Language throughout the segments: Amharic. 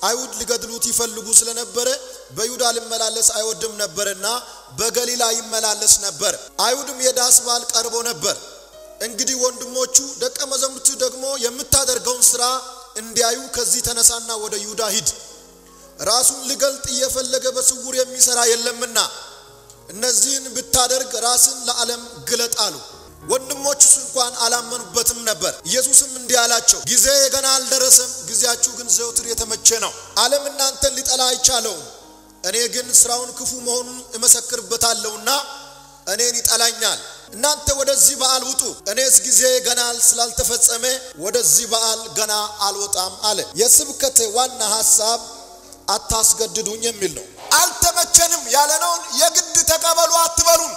አይሁድ ሊገድሉት ይፈልጉ ስለነበረ በይሁዳ ሊመላለስ አይወድም ነበርና በገሊላ ይመላለስ ነበር። አይሁድም የዳስ በዓል ቀርቦ ነበር። እንግዲህ ወንድሞቹ ደቀ መዛሙርቱ ደግሞ የምታደርገውን ሥራ እንዲያዩ ከዚህ ተነሳና ወደ ይሁዳ ሂድ፣ ራሱን ሊገልጥ እየፈለገ በስውር የሚሰራ የለምና እነዚህን ብታደርግ ራስን ለዓለም ግለጥ አሉ። ወንድሞቹስ እንኳን አላመኑበትም ነበር። ኢየሱስም እንዲህ አላቸው፣ ጊዜ ገና አልደረሰም፣ ጊዜያችሁ ግን ዘውትር የተመቸ ነው። ዓለም እናንተን ሊጠላ አይቻለውም፣ እኔ ግን ስራውን ክፉ መሆኑን እመሰክርበታለሁና እኔን ይጠላኛል። እናንተ ወደዚህ በዓል ውጡ፣ እኔስ ጊዜ ገና ስላልተፈጸመ ወደዚህ በዓል ገና አልወጣም አለ። የስብከቴ ዋና ሐሳብ አታስገድዱኝ የሚል ነው። አልተመቸንም ያለነውን የግድ ተቀበሉ አትበሉን።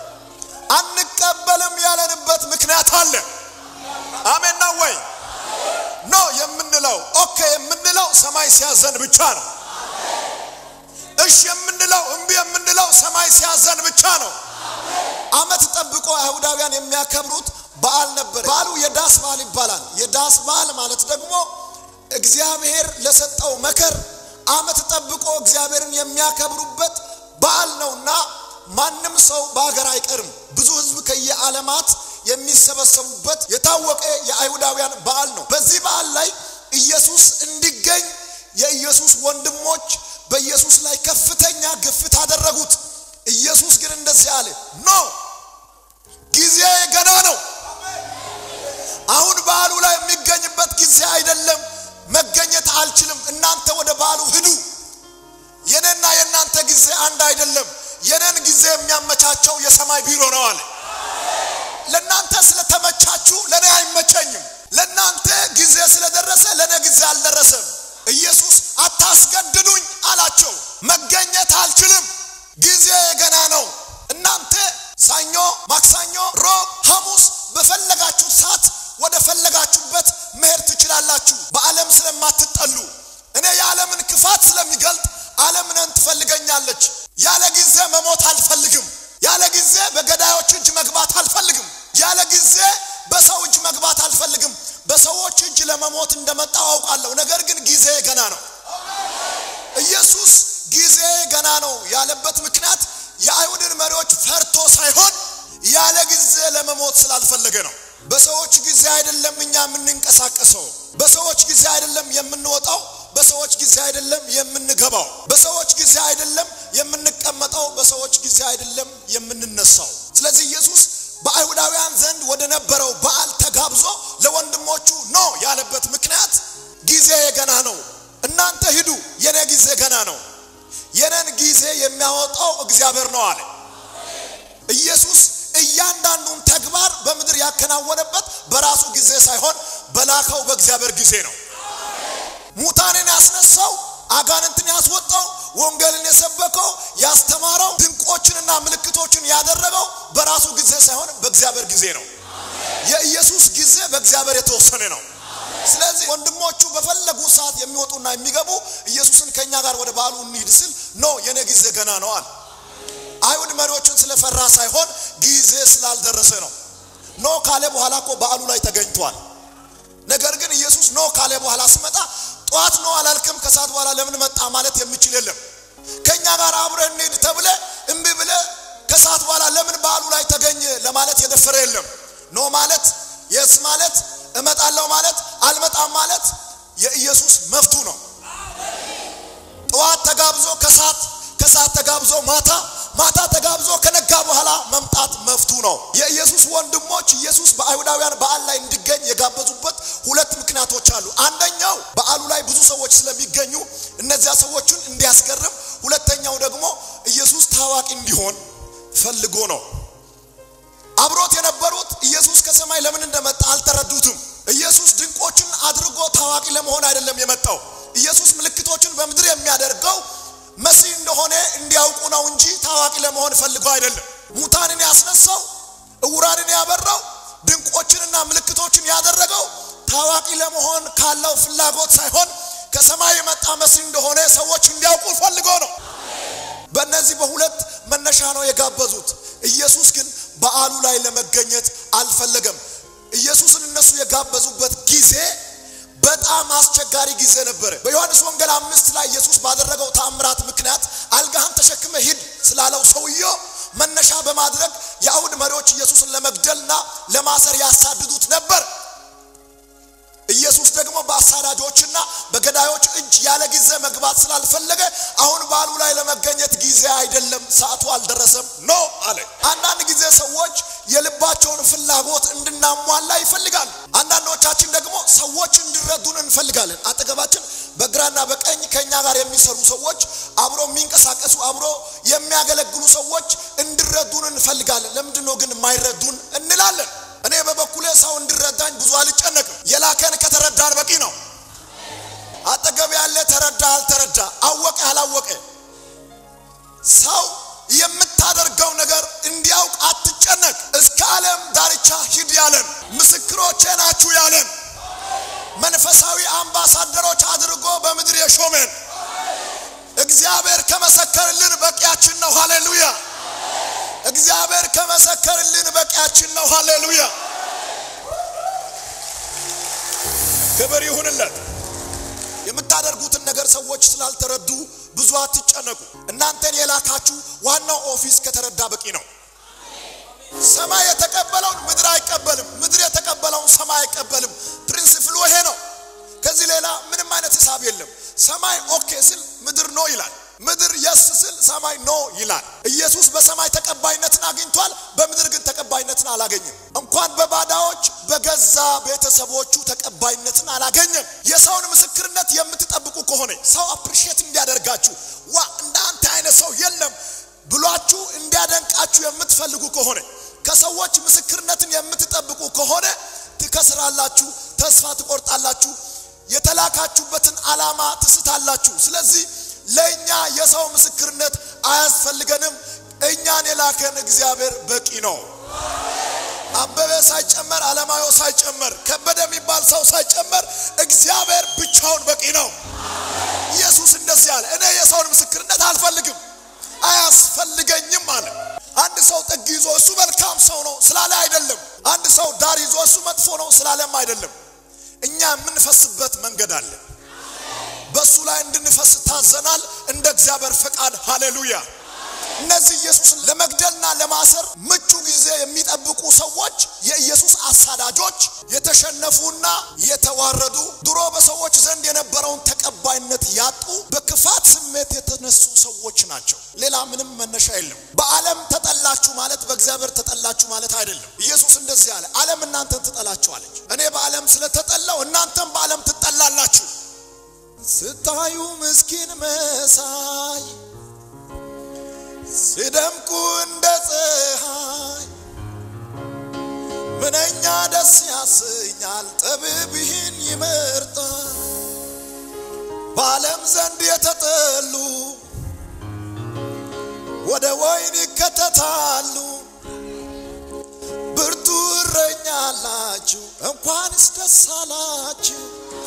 አንቀበልም ያለንበት ምክንያት አለ። አሜን ነው ወይ? ኖ የምንለው ኦኬ የምንለው ሰማይ ሲያዘን ብቻ ነው። እሺ የምንለው እምቢ የምንለው ሰማይ ሲያዘን ብቻ ነው። ዓመት ጠብቆ አይሁዳውያን የሚያከብሩት በዓል ነበር። በዓሉ የዳስ በዓል ይባላል። የዳስ በዓል ማለት ደግሞ እግዚአብሔር ለሰጠው መከር ዓመት ጠብቆ እግዚአብሔርን የሚያከብሩበት በዓል ነውና ማንም ሰው በሀገር አይቀርም። ብዙ ሕዝብ ከየዓለማት የሚሰበሰቡበት የታወቀ የአይሁዳውያን በዓል ነው። በዚህ በዓል ላይ ኢየሱስ እንዲገኝ የኢየሱስ ወንድሞች በኢየሱስ ላይ ከፍተኛ ግፊት አደረጉት። ኢየሱስ ግን እንደዚህ አለ፣ ኖ ጊዜ ገና ነው። አሁን በዓሉ ላይ የሚገኝበት ጊዜ አይደለም። መገኘት አልችልም። እናንተ ወደ በዓሉ ሂዱ። የኔና የእናንተ ጊዜ አንድ አይደለም። የኔን ጊዜ የሚያመቻቸው የሰማይ ቢሮ ነው አለ። ለእናንተ ስለተመቻችሁ ለእኔ አይመቸኝም። ለእናንተ ጊዜ ስለደረሰ ለእኔ ጊዜ አልደረሰም። ኢየሱስ አታስገድዱኝ አላቸው። መገኘት አልችልም፣ ጊዜ ገና ነው። እናንተ ሰኞ፣ ማክሰኞ፣ ሮብ፣ ሐሙስ በፈለጋችሁት ሰዓት ወደ ፈለጋችሁበት መሄድ ትችላላችሁ። በዓለም ስለማትጠሉ እኔ የዓለምን ክፋት ስለሚገልጥ ዓለም እኔን ትፈልገኛለች። ያለ ጊዜ መሞት አልፈልግም። ያለ ጊዜ በገዳዮች እጅ መግባት አልፈልግም። ያለ ጊዜ በሰው እጅ መግባት አልፈልግም። በሰዎች እጅ ለመሞት እንደመጣው አውቃለሁ። ነገር ግን ጊዜ ገና ነው። ኢየሱስ ጊዜ ገና ነው ያለበት ምክንያት የአይሁድን መሪዎች ፈርቶ ሳይሆን ያለ ጊዜ ለመሞት ስላልፈለገ ነው። በሰዎች ጊዜ አይደለም እኛ የምንንቀሳቀሰው። በሰዎች ጊዜ አይደለም የምንወጣው። በሰዎች ጊዜ አይደለም የምንገባው። በሰዎች ጊዜ አይደለም የምንቀመጠው። በሰዎች ጊዜ አይደለም የምንነሳው። ስለዚህ ኢየሱስ በአይሁዳውያን ዘንድ ወደ ነበረው በዓል ተጋብዞ ለወንድሞቹ ኖ ያለበት ምክንያት ጊዜ ገና ነው፣ እናንተ ሂዱ፣ የኔ ጊዜ ገና ነው። የኔን ጊዜ የሚያወጣው እግዚአብሔር ነው አለ ኢየሱስ። እያንዳንዱን ተግባር በምድር ያከናወነበት በራሱ ጊዜ ሳይሆን በላከው በእግዚአብሔር ጊዜ ነው። ሙታንን ያስነሳው፣ አጋንንትን ያስወጣው፣ ወንጌልን የሰበከው፣ ያስተማረው፣ ድንቆችንና ምልክቶችን ያደረገው በራሱ ጊዜ ሳይሆን በእግዚአብሔር ጊዜ ነው። የኢየሱስ ጊዜ በእግዚአብሔር የተወሰነ ነው። ስለዚህ ወንድሞቹ በፈለጉ ሰዓት የሚወጡና የሚገቡ ኢየሱስን ከእኛ ጋር ወደ በዓሉ እንሂድ ስል ኖ የኔ ጊዜ ገና ነው አለ። አይሁድ መሪዎችን ስለፈራ ሳይሆን ጊዜ ስላልደረሰ ነው። ኖ ካለ በኋላ እኮ በዓሉ ላይ ተገኝቷል። ነገር ግን ኢየሱስ ኖ ካለ በኋላ ስመጣ ጠዋት ኖ አላልክም፣ ከሰዓት በኋላ ለምን መጣ ማለት የሚችል የለም። ከእኛ ጋር አብረን እንሂድ ተብለ እምቢ ብለ ከሰዓት በኋላ ለምን በዓሉ ላይ ተገኘ ለማለት የደፈረ የለም። ኖ ማለት የስ ማለት እመጣለሁ ማለት አልመጣም ማለት የኢየሱስ መፍቱ ነው። ጠዋት ተጋብዞ ከሰዓት ከሰዓት ተጋብዞ ማታ ማታ ተጋብዞ ከነጋ በኋላ መምጣት መፍቱ ነው። የኢየሱስ ወንድሞች ኢየሱስ በአይሁዳውያን በዓል ላይ እንዲገኝ የጋበዙበት ሁለት ምክንያቶች አሉ። አንደኛው በዓሉ ላይ ብዙ ሰዎች ስለሚገኙ እነዚያ ሰዎችን እንዲያስገርም፣ ሁለተኛው ደግሞ ኢየሱስ ታዋቂ እንዲሆን ፈልጎ ነው። አብሮት የነበሩት ኢየሱስ ከሰማይ ለምን እንደመጣ አልተረዱትም። ኢየሱስ ድንቆችን አድርጎ ታዋቂ ለመሆን አይደለም የመጣው። ኢየሱስ ምልክቶችን በምድር የሚያደርገው መሲህ እንደሆነ እንዲያውቁ ነው እንጂ ታዋቂ ለመሆን ፈልጎ አይደለም። ሙታንን ያስነሳው፣ እውራንን ያበራው፣ ድንቆችንና ምልክቶችን ያደረገው ታዋቂ ለመሆን ካለው ፍላጎት ሳይሆን ከሰማይ የመጣ መሲህ እንደሆነ ሰዎች እንዲያውቁ ፈልጎ ነው። በእነዚህ በሁለት መነሻ ነው የጋበዙት። ኢየሱስ ግን በዓሉ ላይ ለመገኘት አልፈለገም። ኢየሱስን እነሱ የጋበዙበት ጊዜ በጣም አስቸጋሪ ጊዜ ነበረ። በዮሐንስ ወንጌል አምስት ላይ ኢየሱስ ባደረገው ታምራት ምክንያት አልጋህን ተሸክመ ሂድ ስላለው ሰውየው መነሻ በማድረግ የአይሁድ መሪዎች ኢየሱስን ለመግደልና ለማሰር ያሳድዱት ነበር። ኢየሱስ ደግሞ በአሳዳጆችና በገዳዮች እጅ ያለ ጊዜ መግባት ስላልፈለገ አሁን በዓሉ ላይ ለመገኘት ጊዜ አይደለም፣ ሰዓቱ አልደረሰም ኖ አለ። አንዳንድ ጊዜ ሰዎች የልባቸውን ፍላጎት እንድናሟላ ይፈልጋሉ። አንዳንዶቻችን ደግሞ ሰዎች እንዲረዱን እንፈልጋለን። አጠገባችን በግራና በቀኝ ከኛ ጋር የሚሰሩ ሰዎች፣ አብሮ የሚንቀሳቀሱ አብሮ የሚያገለግሉ ሰዎች እንዲረዱን እንፈልጋለን። ለምንድን ነው ግን የማይረዱን እንላለን። እኔ በበኩሌ ሰው እንዲረዳኝ ብዙ አልጨነቅም። የላከን ከተረዳን በቂ ነው። አጠገብ ያለ ተረዳ አልተረዳ፣ አወቀ አላወቀ፣ ሰው የምታደርገው ነገር እንዲያውቅ አትጨነቅ። እስከ ዓለም ዳርቻ ሂድ ያለን፣ ምስክሮቼ ናችሁ ያለን፣ መንፈሳዊ አምባሳደሮች አድርጎ በምድር የሾመን እግዚአብሔር ከመሰከርልን በቂያችን ነው። ሃሌሉያ! እግዚአብሔር ከመሰከርልን በቂያችን ነው። ሃሌሉያ! ክብር ይሁንለት። የምታደርጉትን ነገር ሰዎች ስላልተረዱ ብዙ አትጨነቁ። እናንተን የላካችሁ ዋናው ኦፊስ ከተረዳ በቂ ነው። ሰማይ የተቀበለውን ምድር አይቀበልም፣ ምድር የተቀበለውን ሰማይ አይቀበልም። ፕሪንሲፕሉ ይሄ ነው። ከዚህ ሌላ ምንም አይነት ሂሳብ የለም። ሰማይ ኦኬ ስል ምድር ኖ ይላል፣ ምድር የስ ስል ሰማይ ኖ ይላል። ኢየሱስ በሰማይ ተቀባይነትን አግኝቷል፣ በምድር ግን ተቀባይነትን አላገኘም። እንኳን በባዳዎች በገዛ ቤተሰቦቹ ተቀባይነትን አላገኘም። የሰውን ምስክርነት የምትጠብቁ ከሆነ ሰው አፕሪሼት እንዲያደርጋችሁ ዋ እንደ አንተ አይነት ሰው የለም ብሏችሁ እንዲያደንቃችሁ የምትፈልጉ ከሆነ ከሰዎች ምስክርነትን የምትጠብቁ ከሆነ ትከስራላችሁ፣ ተስፋ ትቆርጣላችሁ፣ የተላካችሁበትን ዓላማ ትስታላችሁ። ስለዚህ ለእኛ የሰው ምስክርነት አያስፈልገንም። እኛን የላከን እግዚአብሔር በቂ ነው። አበበ ሳይጨመር፣ አለማዮ ሳይጨመር፣ ከበደ የሚባል ሰው ሳይጨመር እግዚአብሔር ብቻውን በቂ ነው። ኢየሱስ እንደዚህ አለ፣ እኔ የሰውን ምስክርነት አልፈልግም አያስፈልገኝም አለ። አንድ ሰው ጥግ ይዞ እሱ መልካም ሰው ነው ስላለ አይደለም። አንድ ሰው ዳር ይዞ እሱ መጥፎ ነው ስላለም አይደለም። እኛ የምንፈስበት መንገድ አለ። በእሱ ላይ እንድንፈስ ታዘናል፣ እንደ እግዚአብሔር ፈቃድ። ሃሌሉያ። እነዚህ ኢየሱስን ለመግደልና ለማሰር ምቹ ጊዜ የሚጠብቁ ሰዎች የኢየሱስ አሳዳጆች፣ የተሸነፉና የተዋረዱ ድሮ በሰዎች ዘንድ የነበረውን ተቀባይነት ያጡ በክፋት ስሜት የተነሱ ሰዎች ናቸው። ሌላ ምንም መነሻ የለም። በዓለም ተጠላችሁ ማለት በእግዚአብሔር ተጠላችሁ ማለት አይደለም። ኢየሱስ እንደዚህ አለ፣ ዓለም እናንተን ትጠላችኋለች። እኔ በዓለም ስለተጠላው እናንተም በዓለም ትጠላላችሁ። ስታዩ ምስኪን መሳይ ሲደምቁ እንደ ፀሐይ ምንኛ ደስ ያሰኛል። ጠቢብ ይህን ይመርጣል። በዓለም ዘንድ የተጠሉ ወደ ወይን ይከተታሉ። ብርቱ እረኛ አላችሁ፣ እንኳንስ ደስ አላችሁ።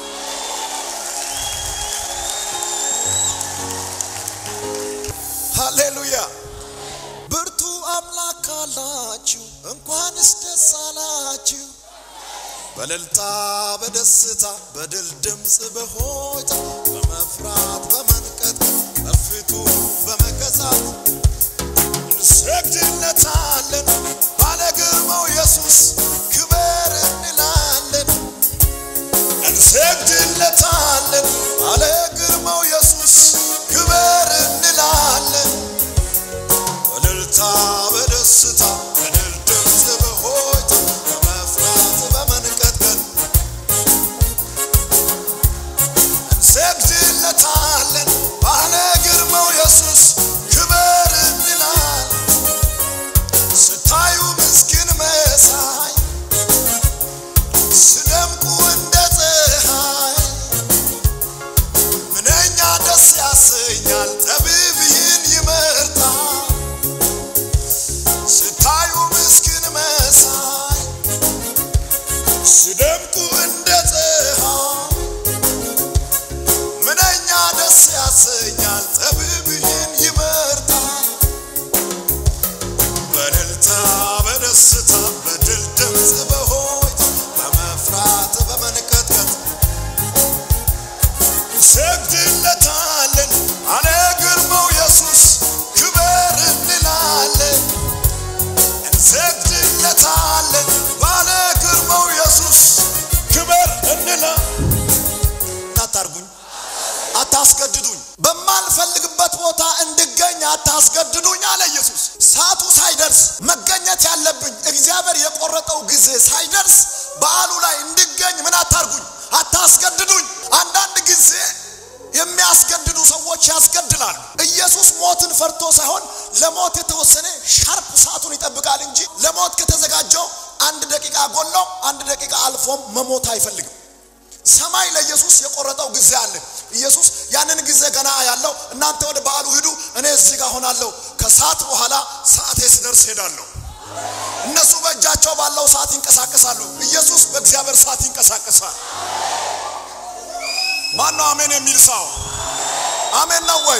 ሃሌሉያ ብርቱ አምላክ አላችሁ እንኳንስ ደስ አላችሁ። በእልልታ በደስታ በድል ድምፅ በሆይታ በመፍራት በመንቀጥ በፊቱ በመገዛት እንሰግድለታለን። ባለ ግርማው ኢየሱስ ክበር እንላለን። እንሰግድለታለን። ባለ ግርማው ኢየሱስ ክበር እንላለን። በእልልታ በደስታ በድል ድምፅ በሆይታ በመፍራት በመንቀጥቀጥ እንሰግድለታለን። ባለ ግርማው ኢየሱስ ክበር እንላለን። ስታዩ ምስኪን መሳይ ስደምቁ እንደ ፀሐይ ምንኛ ደስ ያሰኛል። ጠቢብ ይህን ይመርጣል። ስታዩ ምስኪን መሳይ ስደምቁ እንደ ፀሐይ ምንኛ ደስ ያሰኛል። ጠቢብ ይህን ይመርጣል። በእልልታ በደስታ በድል ድምፅ በሆይታ በመፍራት በመንቀጥቀጥ አታስገድዱኝ፣ በማልፈልግበት ቦታ እንድገኝ አታስገድዱኝ አለ ኢየሱስ። ሰዓቱ ሳይደርስ መገኘት ያለብኝ እግዚአብሔር የቆረጠው ጊዜ ሳይደርስ በዓሉ ላይ እንድገኝ ምን አታርጉኝ፣ አታስገድዱኝ። አንዳንድ ጊዜ የሚያስገድዱ ሰዎች ያስገድላሉ። ኢየሱስ ሞትን ፈርቶ ሳይሆን ለሞት የተወሰነ ሻርፕ ሰዓቱን ይጠብቃል እንጂ ለሞት ከተዘጋጀው አንድ ደቂቃ ጎሎ አንድ ደቂቃ አልፎም መሞት አይፈልግም። ሰማይ ለኢየሱስ የቆረጠው ጊዜ አለ። ኢየሱስ ያንን ጊዜ ገና ያለው እናንተ ወደ በዓሉ ሂዱ፣ እኔ እዚህ ጋር ሆናለሁ። ከሰዓት በኋላ ሰዓቴ ስደርስ ሄዳለሁ። እነሱ በእጃቸው ባለው ሰዓት ይንቀሳቀሳሉ። ኢየሱስ በእግዚአብሔር ሰዓት ይንቀሳቀሳል። ማን ነው አሜን የሚል ሰው? አሜን ነው ወይ?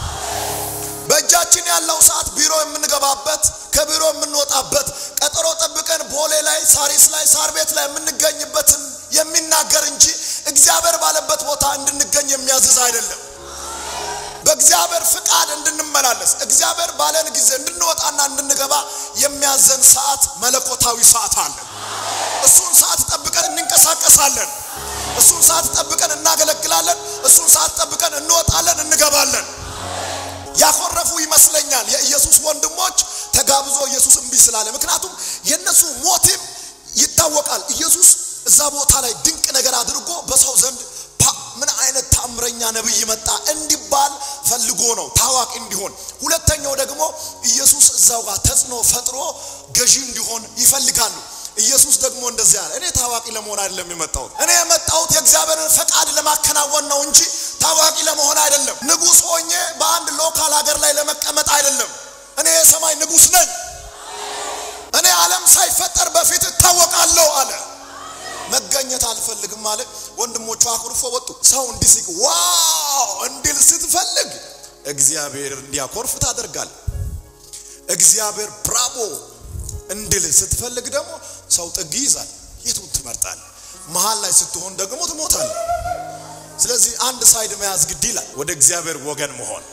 በእጃችን ያለው ሰዓት ቢሮ የምንገባበት ከቢሮ የምንወጣበት ቀጠሮ ጠብቀን ቦሌ ላይ ሳሪስ ላይ ሳር ቤት ላይ የምንገኝበትን የሚናገር እንጂ እግዚአብሔር ባለበት ቦታ እንድንገኝ የሚያዝዝ አይደለም። በእግዚአብሔር ፍቃድ እንድንመላለስ እግዚአብሔር ባለን ጊዜ እንድንወጣና እንድንገባ የሚያዘን ሰዓት መለኮታዊ ሰዓት አለ። እሱን ሰዓት ጠብቀን እንንቀሳቀሳለን። እሱን ሰዓት ጠብቀን እናገለግላለን። እሱን ሰዓት ጠብቀን እንወጣለን፣ እንገባለን። ያኮረፉ ይመስለኛል የኢየሱስ ወንድሞች ተጋብዞ ኢየሱስ እምቢ ስላለ። ምክንያቱም የእነሱ ሞቲቭ ይታወቃል። ኢየሱስ እዛ ቦታ ላይ ድንቅ ነገር አድርጎ በሰው ዘንድ ምን አይነት ታምረኛ ነብይ መጣ እንዲባል ፈልጎ ነው፣ ታዋቂ እንዲሆን። ሁለተኛው ደግሞ ኢየሱስ እዛው ጋር ተጽዕኖ ፈጥሮ ገዢ እንዲሆን ይፈልጋሉ። ኢየሱስ ደግሞ እንደዚህ አለ፣ እኔ ታዋቂ ለመሆን አይደለም የመጣሁት። እኔ የመጣሁት የእግዚአብሔርን ፈቃድ ለማከናወን ነው እንጂ ታዋቂ ለመሆን አይደለም። ንጉሥ ሆኜ በአንድ ሎካል ሀገር ላይ ለመቀመጥ አይደለም። እኔ የሰማይ ንጉሥ ነኝ። እኔ ዓለም ሳይፈጠር በፊት እታወቃለሁ አለ። መገኘት አልፈልግም አለ። ወንድሞቹ አኩርፎ ወጡ። ሰው እንዲስቅ ዋው እንዲል ስትፈልግ እግዚአብሔር እንዲያኮርፍ ታደርጋል። እግዚአብሔር ብራቦ እንድል ስትፈልግ ደግሞ ሰው ጥግ ይይዛል። የቱን ትመርጣል? መሀል ላይ ስትሆን ደግሞ ትሞታል። ስለዚህ አንድ ሳይድ መያዝ ግድ ይላል። ወደ እግዚአብሔር ወገን መሆን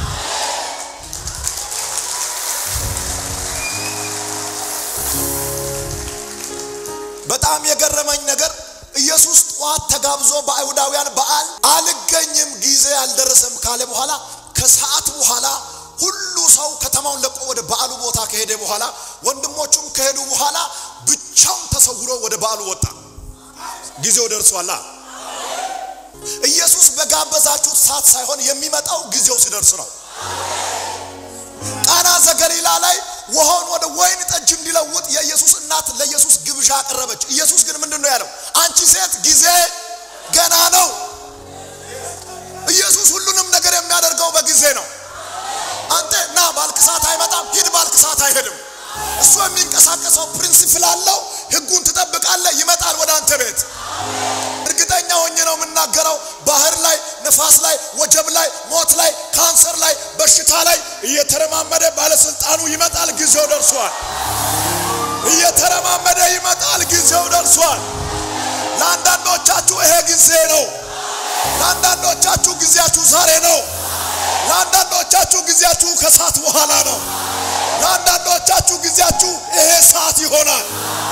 በጣም የገረመኝ ነገር ኢየሱስ ጠዋት ተጋብዞ በአይሁዳውያን በዓል አልገኝም ጊዜ አልደረሰም ካለ በኋላ ከሰዓት በኋላ ሁሉ ሰው ከተማውን ለቆ ወደ በዓሉ ቦታ ከሄደ በኋላ ወንድሞቹም ከሄዱ በኋላ ብቻውን ተሰውሮ ወደ በዓሉ ወጣ። ጊዜው ደርሷላ። ኢየሱስ በጋበዛችሁት ሰዓት ሳይሆን የሚመጣው ጊዜው ሲደርስ ነው። ቃና ዘገሊላ ላይ ውሃውን ወደ ወይን ጠጅ እንዲለውጥ የኢየሱስ እናት ለኢየሱስ ግብዣ አቀረበች። ኢየሱስ ግን ምንድን ነው ያለው? አንቺ ሴት ጊዜ ገና ነው። ኢየሱስ ሁሉንም ነገር የሚያደርገው በጊዜ ነው። አንተ ና ባልክ ሰዓት አይመጣም፣ ሂድ ባልክ ሰዓት አይሄድም። እሱ የሚንቀሳቀሰው ፕሪንሲፕል አለው። ህጉን ትጠብቃለህ፣ ይመጣል ወደ አንተ ቤት። እርግጠኛ ሆኜ ነው የምናገረው። ባህር ላይ፣ ነፋስ ላይ፣ ወጀብ ላይ፣ ሞት ላይ፣ ካንሰር ላይ፣ በሽታ ላይ እየተረማመደ ባለስልጣኑ ይመጣል። ጊዜው ደርሷል። እየተረማመደ ይመጣል። ጊዜው ደርሷል። ለአንዳንዶቻችሁ ይሄ ጊዜ ነው። ለአንዳንዶቻችሁ ጊዜያችሁ ዛሬ ነው። ለአንዳንዶቻችሁ ጊዜያችሁ ከሰዓት በኋላ ነው። ለአንዳንዶቻችሁ ጊዜያችሁ ይሄ ሰዓት ይሆናል።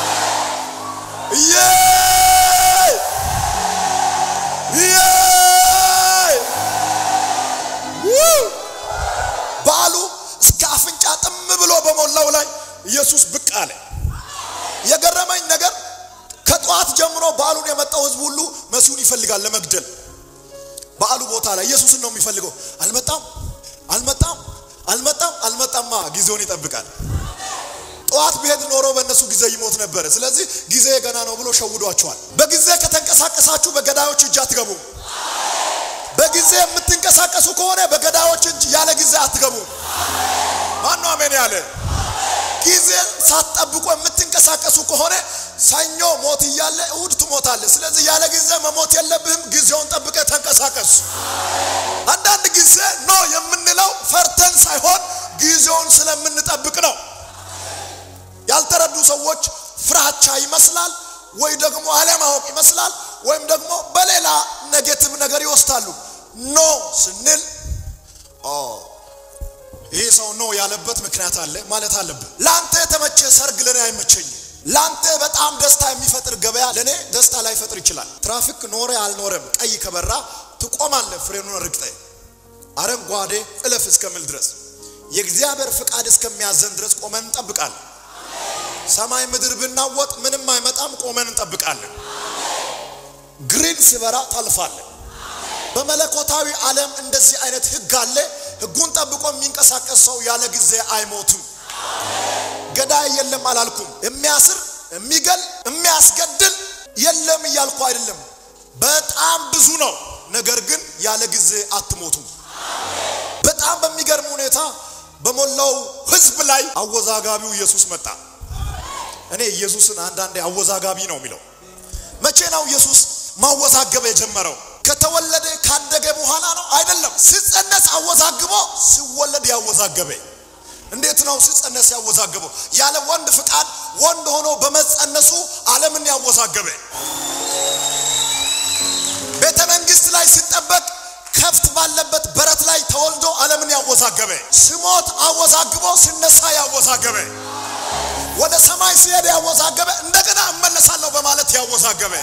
በዓሉ እስከ አፍንጫ ጥም ብሎ በሞላው ላይ ኢየሱስ ብቅ አለ። የገረመኝ ነገር ከጠዋት ጀምሮ በዓሉን የመጣው ህዝብ ሁሉ መሲሁን ይፈልጋል ለመግደል። በዓሉ ቦታ ላይ ኢየሱስን ነው የሚፈልገው። አልመጣም፣ አልመጣም፣ አልመጣም፣ አልመጣማ ጊዜውን ይጠብቃል። ጠዋት ቢሄድ ኖሮ በእነሱ ጊዜ ይሞት ነበረ። ስለዚህ ጊዜ ገና ነው ብሎ ሸውዷቸዋል። በጊዜ ከተንቀሳቀሳችሁ በገዳዮች እጅ አትገቡም። በጊዜ የምትንቀሳቀሱ ከሆነ በገዳዮች እጅ ያለ ጊዜ አትገቡም። ማነው አሜን ያለ? ጊዜ ሳትጠብቁ የምትንቀሳቀሱ ከሆነ ሰኞ ሞት እያለ እሁድ ትሞታለህ። ስለዚህ ያለ ጊዜ መሞት የለብህም። ጊዜውን ጠብቀ ተንቀሳቀስ። አንዳንድ ጊዜ ኖ የምንለው ፈርተን ሳይሆን ጊዜውን ስለምንጠብቅ ነው። ያልተረዱ ሰዎች ፍራቻ ይመስላል ወይ ደግሞ አለማወቅ ይመስላል ወይም ደግሞ በሌላ ኔጌቲቭ ነገር ይወስዳሉ። ኖ ስንል ይህ ሰው ኖ ያለበት ምክንያት አለ ማለት አለብን። ለአንተ የተመቸ ሰርግ ለእኔ አይመቸኝም። ለአንተ በጣም ደስታ የሚፈጥር ገበያ ለእኔ ደስታ ላይፈጥር ይችላል። ትራፊክ ኖረ አልኖረም ቀይ ከበራ ትቆማለህ ፍሬኑን ርግጠ አረንጓዴ እለፍ እስከምል ድረስ የእግዚአብሔር ፍቃድ እስከሚያዘን ድረስ ቆመን እንጠብቃለን። ሰማይ ምድር ብናወጥ ምንም አይመጣም፣ ቆመን እንጠብቃለን። ግሪን ሲበራ ታልፋለን። በመለኮታዊ ዓለም እንደዚህ አይነት ህግ አለ። ህጉን ጠብቆ የሚንቀሳቀስ ሰው ያለ ጊዜ አይሞትም። ገዳይ የለም አላልኩም። የሚያስር የሚገል የሚያስገድል የለም እያልኩ አይደለም። በጣም ብዙ ነው። ነገር ግን ያለ ጊዜ አትሞቱም። በጣም በሚገርም ሁኔታ በሞላው ህዝብ ላይ አወዛጋቢው ኢየሱስ መጣ። እኔ ኢየሱስን አንዳንዴ አወዛጋቢ ነው የሚለው። መቼ ነው ኢየሱስ ማወዛገብ የጀመረው? ከተወለደ ካደገ በኋላ ነው? አይደለም። ሲጸነስ አወዛግቦ ሲወለድ ያወዛገበ። እንዴት ነው ሲጸነስ ያወዛገበው? ያለ ወንድ ፍቃድ ወንድ ሆኖ በመጸነሱ ዓለምን ያወዛገበ። ቤተ መንግስት ላይ ሲጠበቅ ከፍት ባለበት በረት ላይ ተወልዶ ዓለምን ያወዛገበ። ሲሞት አወዛግቦ ሲነሳ ያወዛገበ። ወደ ሰማይ ሲሄድ ያወዛገበ። እንደገና እመለሳለሁ በማለት ያወዛገበ።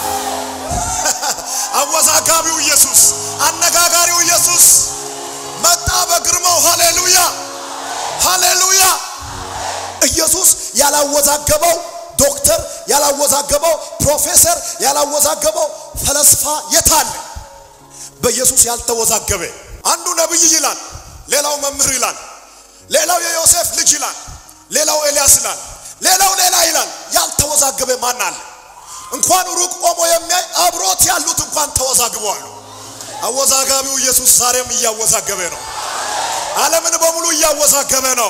አወዛጋቢው ኢየሱስ፣ አነጋጋሪው ኢየሱስ መጣ በግርማው። ሃሌሉያ ሃሌሉያ። ኢየሱስ ያላወዛገበው ዶክተር ያላወዛገበው ፕሮፌሰር ያላወዛገበው ፈለስፋ የታለ? በኢየሱስ ያልተወዛገበ አንዱ ነቢይ ይላል፣ ሌላው መምህር ይላል፣ ሌላው የዮሴፍ ልጅ ይላል፣ ሌላው ኤልያስ ይላል፣ ሌላው ሌላ ይላል። ያልተወዛገበ ማን አለ? እንኳን ሩቅ ቆሞ የሚያይ አብሮት ያሉት እንኳን ተወዛግበዋል። አወዛጋቢው ኢየሱስ ዛሬም እያወዛገበ ነው። ዓለምን በሙሉ እያወዛገበ ነው።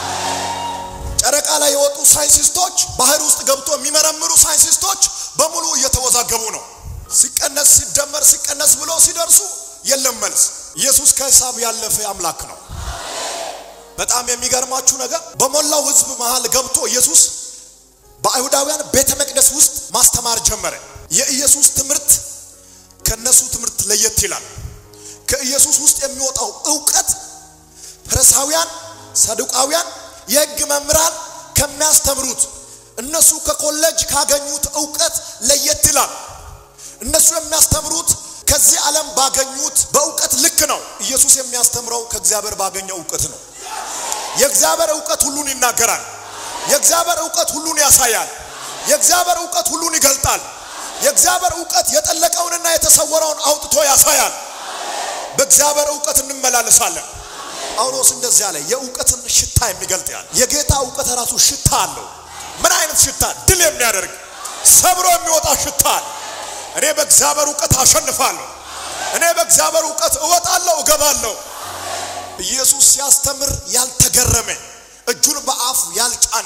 ጨረቃ ላይ የወጡ ሳይንቲስቶች፣ ባህር ውስጥ ገብቶ የሚመረምሩ ሳይንቲስቶች በሙሉ እየተወዛገቡ ነው። ሲቀነስ ሲደመር ሲቀነስ ብሎ ሲደርሱ የለም መልስ። ኢየሱስ ከሂሳብ ያለፈ አምላክ ነው። በጣም የሚገርማችሁ ነገር በሞላው ሕዝብ መሃል ገብቶ ኢየሱስ በአይሁዳውያን ቤተ መቅደስ ውስጥ ማስተማር ጀመረ። የኢየሱስ ትምህርት ከነሱ ትምህርት ለየት ይላል። ከኢየሱስ ውስጥ የሚወጣው እውቀት ፈሪሳውያን፣ ሰዱቃውያን፣ የሕግ መምህራን ከሚያስተምሩት እነሱ ከኮሌጅ ካገኙት እውቀት ለየት ይላል። እነሱ የሚያስተምሩት ከዚህ ዓለም ባገኙት በእውቀት ልክ ነው። ኢየሱስ የሚያስተምረው ከእግዚአብሔር ባገኘው እውቀት ነው። የእግዚአብሔር እውቀት ሁሉን ይናገራል። የእግዚአብሔር እውቀት ሁሉን ያሳያል። የእግዚአብሔር እውቀት ሁሉን ይገልጣል። የእግዚአብሔር እውቀት የጠለቀውንና የተሰወረውን አውጥቶ ያሳያል። በእግዚአብሔር እውቀት እንመላለሳለን። ጳውሎስ እንደዚህ አለ፣ የእውቀትን ሽታ የሚገልጥ ያለ የጌታ እውቀት ራሱ ሽታ አለው። ምን አይነት ሽታ? ድል የሚያደርግ ሰብሮ የሚወጣ ሽታ አለ። እኔ በእግዚአብሔር እውቀት አሸንፋለሁ። እኔ በእግዚአብሔር እውቀት እወጣለሁ፣ እገባለሁ። ኢየሱስ ሲያስተምር ያልተገረመ እጁን በአፉ ያልጫነ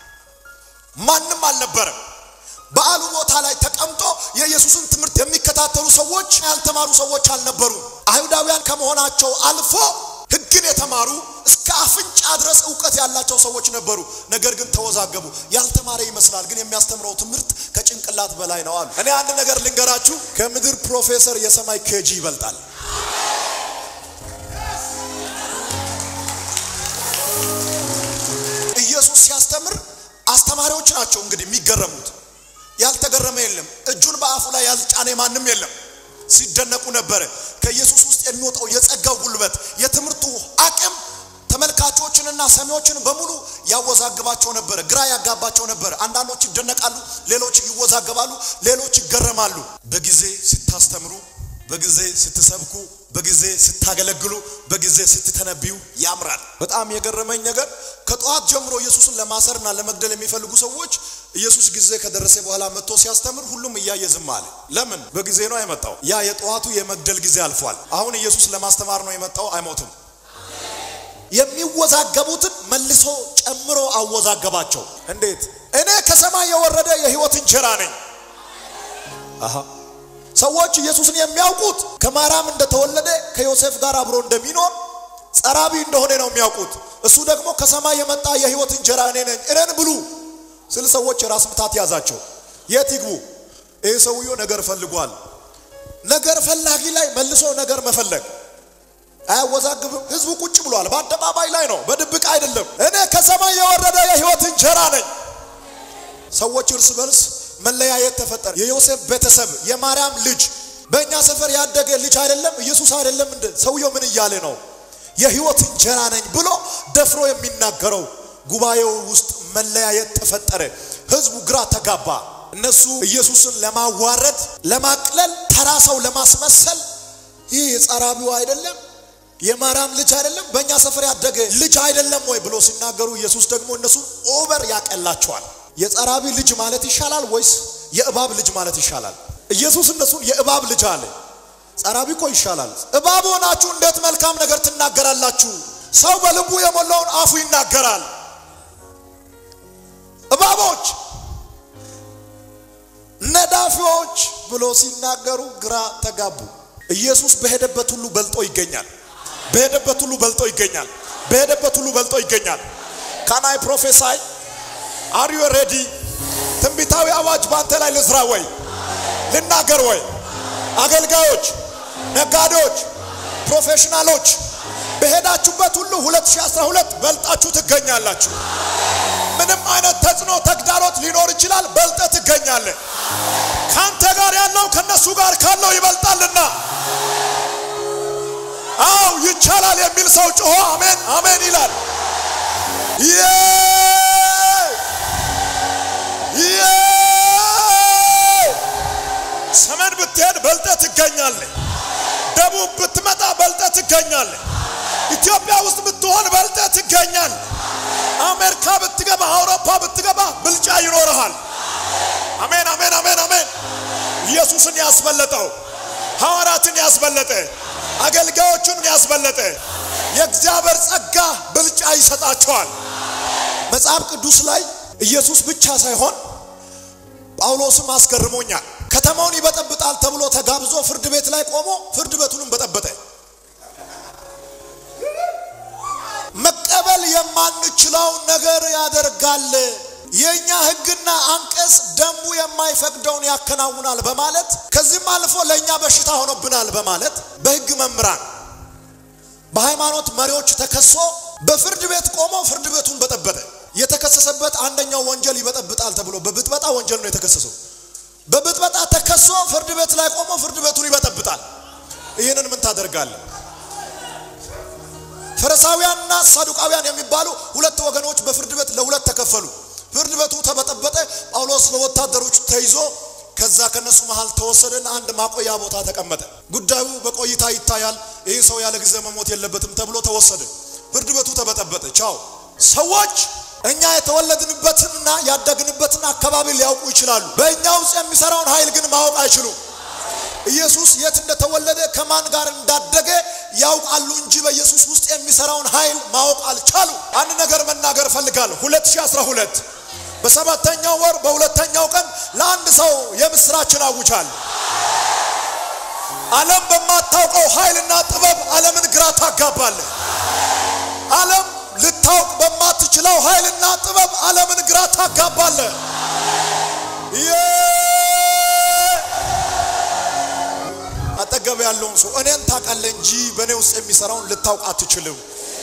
ማንም አልነበረም። በዓሉ ቦታ ላይ ተቀምጦ የኢየሱስን ትምህርት የሚከታተሉ ሰዎች ያልተማሩ ሰዎች አልነበሩ። አይሁዳውያን ከመሆናቸው አልፎ ሕግን የተማሩ እስከ አፍንጫ ድረስ እውቀት ያላቸው ሰዎች ነበሩ። ነገር ግን ተወዛገቡ። ያልተማረ ይመስላል፣ ግን የሚያስተምረው ትምህርት ከጭንቅላት በላይ ነው አሉ። እኔ አንድ ነገር ልንገራችሁ፣ ከምድር ፕሮፌሰር የሰማይ ኬጂ ይበልጣል። ኢየሱስ ሲያስተምር አስተማሪዎች ናቸው እንግዲህ የሚገረሙት። ያልተገረመ የለም። እጁን በአፉ ላይ ያልጫነ ማንም የለም። ሲደነቁ ነበረ። ከኢየሱስ ውስጥ የሚወጣው የጸጋው ጉልበት፣ የትምህርቱ አቅም ተመልካቾችንና ሰሚዎችን በሙሉ ያወዛግባቸው ነበረ፣ ግራ ያጋባቸው ነበረ። አንዳንዶች ይደነቃሉ፣ ሌሎች ይወዛገባሉ፣ ሌሎች ይገረማሉ። በጊዜ ስታስተምሩ፣ በጊዜ ስትሰብኩ፣ በጊዜ ስታገለግሉ፣ በጊዜ ስትተነብዩ ያምራል። በጣም የገረመኝ ነገር ከጠዋት ጀምሮ ኢየሱስን ለማሰርና ለመግደል የሚፈልጉ ሰዎች ኢየሱስ ጊዜ ከደረሰ በኋላ መጥቶ ሲያስተምር ሁሉም እያየ ዝም አለ። ለምን? በጊዜ ነው የመጣው። ያ የጠዋቱ የመግደል ጊዜ አልፏል። አሁን ኢየሱስ ለማስተማር ነው የመጣው። አይሞትም። የሚወዛገቡትን መልሶ ጨምሮ አወዛገባቸው። እንዴት? እኔ ከሰማይ የወረደ የሕይወት እንጀራ ነኝ። አሃ ሰዎች ኢየሱስን የሚያውቁት ከማርያም እንደተወለደ ከዮሴፍ ጋር አብሮ እንደሚኖር ጸራቢ እንደሆነ ነው የሚያውቁት። እሱ ደግሞ ከሰማይ የመጣ የሕይወት እንጀራ እኔ ነኝ፣ እኔን ብሉ ስል ሰዎች የራስ ምታት ያዛቸው። የት ይግቡ? ይህ ሰውዬው ነገር ፈልጓል። ነገር ፈላጊ ላይ መልሶ ነገር መፈለግ አያወዛግብም። ህዝቡ ቁጭ ብሏል። በአደባባይ ላይ ነው፣ በድብቅ አይደለም። እኔ ከሰማይ የወረደ የሕይወት እንጀራ ነኝ። ሰዎች እርስ በርስ መለያየት ተፈጠረ። የዮሴፍ ቤተሰብ የማርያም ልጅ በእኛ ሰፈር ያደገ ልጅ አይደለም ኢየሱስ አይደለም እንደ ሰውየው ምን እያለ ነው? የህይወት እንጀራ ነኝ ብሎ ደፍሮ የሚናገረው ጉባኤው ውስጥ መለያየት ተፈጠረ። ህዝቡ ግራ ተጋባ። እነሱ ኢየሱስን ለማዋረድ፣ ለማቅለል፣ ተራ ሰው ለማስመሰል ይህ የጸራቢው አይደለም የማርያም ልጅ አይደለም በእኛ ሰፈር ያደገ ልጅ አይደለም ወይ ብሎ ሲናገሩ ኢየሱስ ደግሞ እነሱን ኦቨር ያቀላቸዋል። የጸራቢ ልጅ ማለት ይሻላል ወይስ የእባብ ልጅ ማለት ይሻላል? ኢየሱስ እነሱን የእባብ ልጅ አለ። ጸራቢ እኮ ይሻላል። እባብ ሆናችሁ እንዴት መልካም ነገር ትናገራላችሁ? ሰው በልቡ የሞላውን አፉ ይናገራል። እባቦች፣ ነዳፊዎች ብሎ ሲናገሩ ግራ ተጋቡ። ኢየሱስ በሄደበት ሁሉ በልጦ ይገኛል። በሄደበት ሁሉ በልጦ ይገኛል። በሄደበት ሁሉ በልጦ ይገኛል። ካናይ ፕሮፌሳይ አር ዩ ሬዲ? ትንቢታዊ አዋጅ በአንተ ላይ ልዝራ ወይ ልናገር ወይ? አገልጋዮች፣ ነጋዴዎች፣ ፕሮፌሽናሎች በሄዳችሁበት ሁሉ 2012 በልጣችሁ ትገኛላችሁ። ምንም አይነት ተጽዕኖ ተግዳሮት ሊኖር ይችላል። በልጠ ትገኛለህ። ካንተ ጋር ያለው ከነሱ ጋር ካለው ይበልጣልና አው ይቻላል የሚል ሰው ጮሆ አሜን አሜን ይላል። ሰሜን ብትሄድ በልጠ ትገኛለህ። ደቡብ ብትመጣ በልጠ ትገኛለህ። ኢትዮጵያ ውስጥ ብትሆን በልጠ ትገኛል። አሜሪካ ብትገባ፣ አውሮፓ ብትገባ ብልጫ ይኖርሃል። አሜን አሜን አሜን አሜን። ኢየሱስን ያስበለጠው ሐዋርያትን ያስበለጠ አገልጋዮቹን ያስበለጠ የእግዚአብሔር ጸጋ ብልጫ ይሰጣቸዋል። መጽሐፍ ቅዱስ ላይ ኢየሱስ ብቻ ሳይሆን ጳውሎስም አስገርሞኛል። ከተማውን ይበጠብጣል ተብሎ ተጋብዞ ፍርድ ቤት ላይ ቆሞ ፍርድ ቤቱንም በጠበጠ። መቀበል የማንችለውን ነገር ያደርጋል። የኛ ሕግና አንቀጽ ደንቡ የማይፈቅደውን ያከናውናል በማለት ከዚህም አልፎ ለእኛ በሽታ ሆኖብናል በማለት በሕግ መምህራን በሃይማኖት መሪዎች ተከሶ በፍርድ ቤት ቆሞ ፍርድ ቤቱን በጠበጠ። የተከሰሰበት አንደኛው ወንጀል ይበጠብጣል ተብሎ በብጥበጣ ወንጀል ነው የተከሰሰው። በብጥበጣ ተከሶ ፍርድ ቤት ላይ ቆሞ ፍርድ ቤቱን ይበጠብጣል። ይህንን ምን ታደርጋለህ? ፈሪሳውያንና ሳዱቃውያን የሚባሉ ሁለት ወገኖች በፍርድ ቤት ለሁለት ተከፈሉ። ፍርድ ቤቱ ተበጠበጠ። ጳውሎስ በወታደሮች ተይዞ ከዛ ከነሱ መሃል ተወሰደና አንድ ማቆያ ቦታ ተቀመጠ። ጉዳዩ በቆይታ ይታያል፣ ይህ ሰው ያለ ጊዜ መሞት የለበትም ተብሎ ተወሰደ። ፍርድ ቤቱ ተበጠበጠ። ቻው። ሰዎች እኛ የተወለድንበትንና ያደግንበትን አካባቢ ሊያውቁ ይችላሉ። በእኛ ውስጥ የሚሰራውን ኃይል ግን ማወቅ አይችሉም። ኢየሱስ የት እንደተወለደ ከማን ጋር እንዳደገ ያውቃሉ እንጂ በኢየሱስ ውስጥ የሚሰራውን ኃይል ማወቅ አልቻሉ። አንድ ነገር መናገር እፈልጋለሁ። 2012 በሰባተኛው ወር በሁለተኛው ቀን ለአንድ ሰው የምስራችን አውጃል። ዓለም በማታውቀው ኃይልና ጥበብ ዓለምን ግራ ታጋባለህ። ዓለም ልታውቅ በማትችለው ኃይልና ጥበብ ዓለምን ግራ ታጋባለህ። አጠገብ ያለውን ሰው እኔን ታውቃለህ እንጂ በእኔ ውስጥ የሚሰራውን ልታውቅ አትችልም።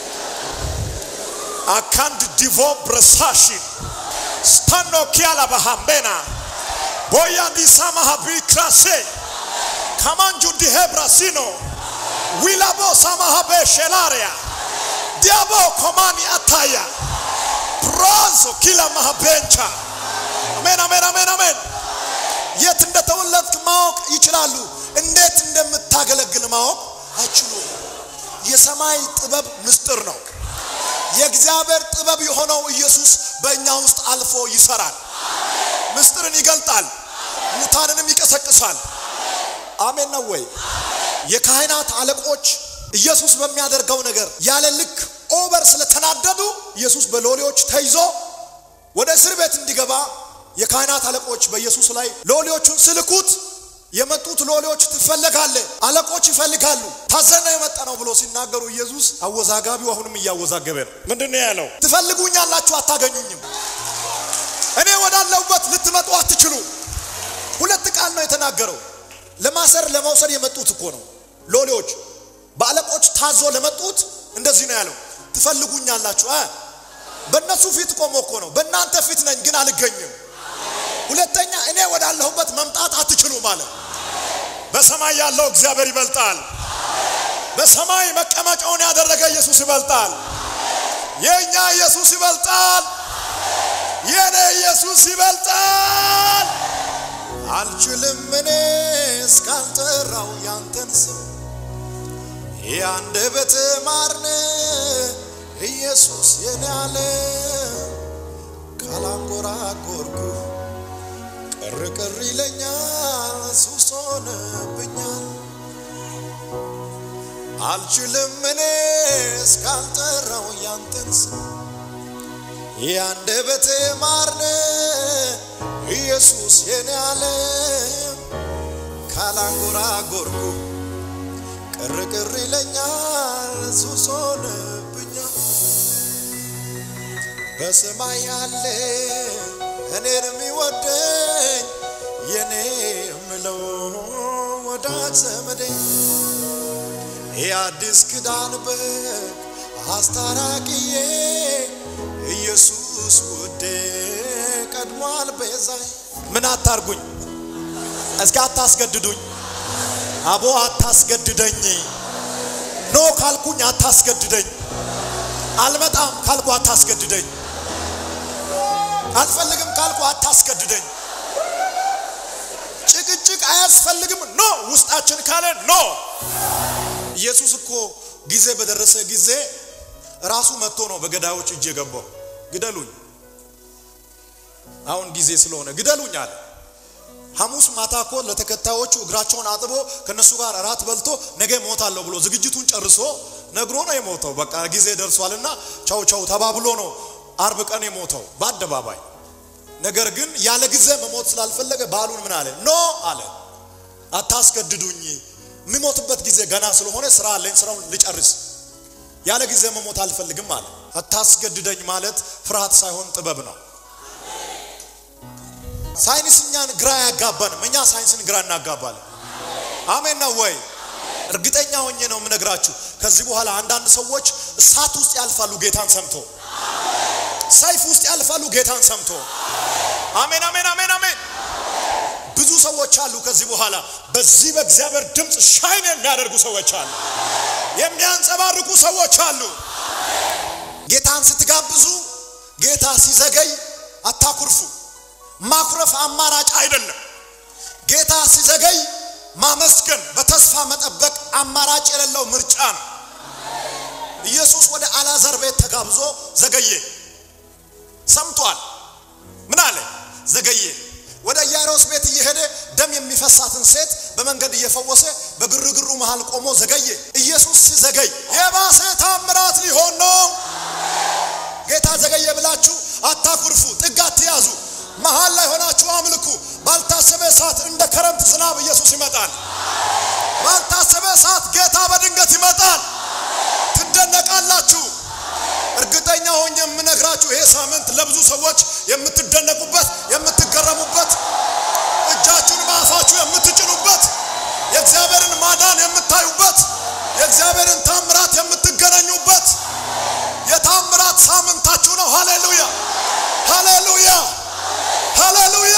አካንድ ዲቮ ብረሳሽን ስታኖ ኪያላ ባሃምቤና ቦያ ዲሳማ ሀቢ ክራሴ ካማንጁ ዲሄ ብራሲኖ ዊላቦ ሳማሃቤ ሼላሪያ ዲያቦ ኮማኒ አታያ ፕሮንሶ ኪላ ማሃቤንቻ አሜን አሜን አሜን አሜን። የት እንደተወለድክ ማወቅ ይችላሉ። እንዴት እንደምታገለግል ማወቅ አይችሉም። የሰማይ ጥበብ ምስጢር ነው። የእግዚአብሔር ጥበብ የሆነው ኢየሱስ በእኛ ውስጥ አልፎ ይሰራል። ምስጢርን ይገልጣል፣ ሙታንንም ይቀሰቅሳል። አሜን ነው ወይ? የካህናት አለቆች ኢየሱስ በሚያደርገው ነገር ያለ ልክ ኦቨር ስለተናደዱ ኢየሱስ በሎሌዎች ተይዞ ወደ እስር ቤት እንዲገባ የካህናት አለቆች በኢየሱስ ላይ ሎሌዎቹን ስልኩት የመጡት ሎሌዎች ትፈለጋለህ፣ አለቆች ይፈልጋሉ፣ ታዘነ የመጣ ነው ብሎ ሲናገሩ ኢየሱስ አወዛጋቢው አሁንም እያወዛገበ ነው። ምንድን ነው ያለው? ትፈልጉኛላችሁ፣ አታገኙኝም። እኔ ወዳለሁበት ልትመጡ አትችሉም። ሁለት ቃል ነው የተናገረው። ለማሰር ለመውሰድ የመጡት እኮ ነው ሎሌዎች፣ በአለቆች ታዞ ለመጡት እንደዚህ ነው ያለው፣ ትፈልጉኛላችሁ። በእነሱ ፊት ቆሞ እኮ ነው። በእናንተ ፊት ነኝ ግን አልገኝም። ሁለተኛ እኔ ወዳለሁበት መምጣት አትችሉም አለ። በሰማይ ያለው እግዚአብሔር ይበልጣል። በሰማይ መቀመጫውን ያደረገ ኢየሱስ ይበልጣል። የእኛ ኢየሱስ ይበልጣል። የኔ ኢየሱስ ይበልጣል። አልችልም እኔ እስካልጠራው ያንተን ስም የአንደበት ማርነ ኢየሱስ የኔ አለ ካላንጎራጎርኩ ቅር ቅር ይለኛል ሱስ ሆነብኛል። አልችልም እኔ እስካልጠራው ያንተን ስም የአንደበቴ ማርነ ኢየሱስ የኔ አለ ካላንጎራጎርኩ ቅር ቅር ይለኛል ሱስ ሆነብኛል። በሰማይ ያለ እኔን የሚወደኝ የኔ የምለው ወዳጅ ዘመዴ የአዲስ ኪዳን በግ አስታራቂዬ ኢየሱስ ውዴ ቀድሟል ቤዛይ። ምን አታርጉኝ እስኪ አታስገድዱኝ። አቦ አታስገድደኝ። ኖ ካልኩኝ አታስገድደኝ። አልመጣም ካልኩ አታስገድደኝ። አልፈልግም ካልኩ አታስገድደኝ። ጭቅጭቅ አያስፈልግም። ኖ ውስጣችን ካለ ኖ። ኢየሱስ እኮ ጊዜ በደረሰ ጊዜ ራሱ መጥቶ ነው በገዳዮች እጅ የገባው። ግደሉኝ፣ አሁን ጊዜ ስለሆነ ግደሉኝ አለ። ሐሙስ ማታ እኮ ለተከታዮቹ እግራቸውን አጥቦ ከነሱ ጋር እራት በልቶ ነገ ሞታለሁ ብሎ ዝግጅቱን ጨርሶ ነግሮ ነው የሞተው። በቃ ጊዜ ደርሷልና ቻው ቻው ተባብሎ ነው አርብ ቀን የሞተው በአደባባይ። ነገር ግን ያለ ጊዜ መሞት ስላልፈለገ ባሉን ምን አለ? ኖ አለ፣ አታስገድዱኝ። የሚሞትበት ጊዜ ገና ስለሆነ ስራ አለኝ፣ ስራውን ልጨርስ። ያለ ጊዜ መሞት አልፈልግም አለ። አታስገድደኝ ማለት ፍርሃት ሳይሆን ጥበብ ነው። ሳይንስ እኛን ግራ ያጋባንም፣ እኛ ሳይንስን ግራ እናጋባለን። አሜን ነው ወይ? እርግጠኛ ሆኜ ነው የምነግራችሁ። ከዚህ በኋላ አንዳንድ ሰዎች እሳት ውስጥ ያልፋሉ ጌታን ሰምቶ፣ ሰይፍ ውስጥ ያልፋሉ ጌታን ሰምቶ። አሜን አሜን አሜን አሜን። ብዙ ሰዎች አሉ ከዚህ በኋላ በዚህ በእግዚአብሔር ድምፅ ሻይን የሚያደርጉ ሰዎች አሉ፣ የሚያንጸባርቁ ሰዎች አሉ። ጌታን ስትጋብዙ ጌታ ሲዘገይ አታኩርፉ። ማኩረፍ አማራጭ አይደለም። ጌታ ሲዘገይ ማመስገን፣ በተስፋ መጠበቅ አማራጭ የሌለው ምርጫ ነው። ኢየሱስ ወደ አልዓዛር ቤት ተጋብዞ ዘገየ። ሰምቷል። ምን አለ? ዘገየ። ወደ ኢያኢሮስ ቤት እየሄደ ደም የሚፈሳትን ሴት በመንገድ እየፈወሰ በግርግሩ መሃል ቆሞ ዘገየ። ኢየሱስ ሲዘገይ የባሰ ታምራት ሊሆን ነው። ጌታ ዘገየ ብላችሁ አታኩርፉ፣ ጥግ አትያዙ። መሃል ላይ ሆናችሁ አምልኩ። ባልታሰበ ሰዓት እንደ ክረምት ዝናብ ኢየሱስ ይመጣል። ባልታሰበ ሰዓት ጌታ በድንገት ይመጣል። ትደነቃላችሁ። እርግጠኛ ሆኜ የምነግራችሁ ይሄ ሳምንት ለብዙ ሰዎች የምትደነቁበት፣ የምትገረሙበት፣ እጃችሁን በአፋችሁ የምትጭኑበት፣ የእግዚአብሔርን ማዳን የምታዩበት፣ የእግዚአብሔርን ታምራት የምትገናኙበት የታምራት ሳምንታችሁ ነው። ሃሌሉያ ሃሌሉያ ሃሌሉያ።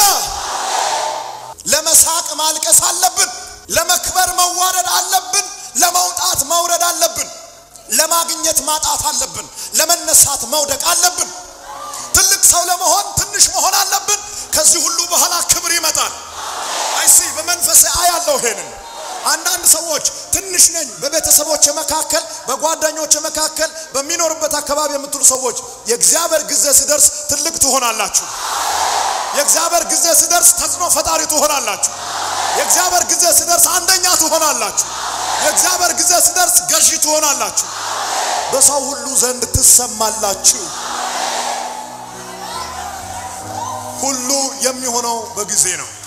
ለመሳቅ ማልቀስ አለብን። ለመክበር መዋረድ አለብን። ለመውጣት መውረድ አለብን። ለማግኘት ማጣት አለብን። ለመነሳት መውደቅ አለብን። ትልቅ ሰው ለመሆን ትንሽ መሆን አለብን። ከዚህ ሁሉ በኋላ ክብር ይመጣል። አይሲ በመንፈሴ አያለሁ ይሄንን አንዳንድ ሰዎች ትንሽ ነኝ በቤተሰቦች መካከል በጓደኞች መካከል በሚኖርበት አካባቢ የምትሉ ሰዎች የእግዚአብሔር ጊዜ ሲደርስ ትልቅ ትሆናላችሁ። የእግዚአብሔር ጊዜ ሲደርስ ተጽዕኖ ፈጣሪ ትሆናላችሁ። የእግዚአብሔር ጊዜ ሲደርስ አንደኛ ትሆናላችሁ። የእግዚአብሔር ጊዜ ሲደርስ ገዢ ትሆናላችሁ። በሰው ሁሉ ዘንድ ትሰማላችሁ። ሁሉ የሚሆነው በጊዜ ነው።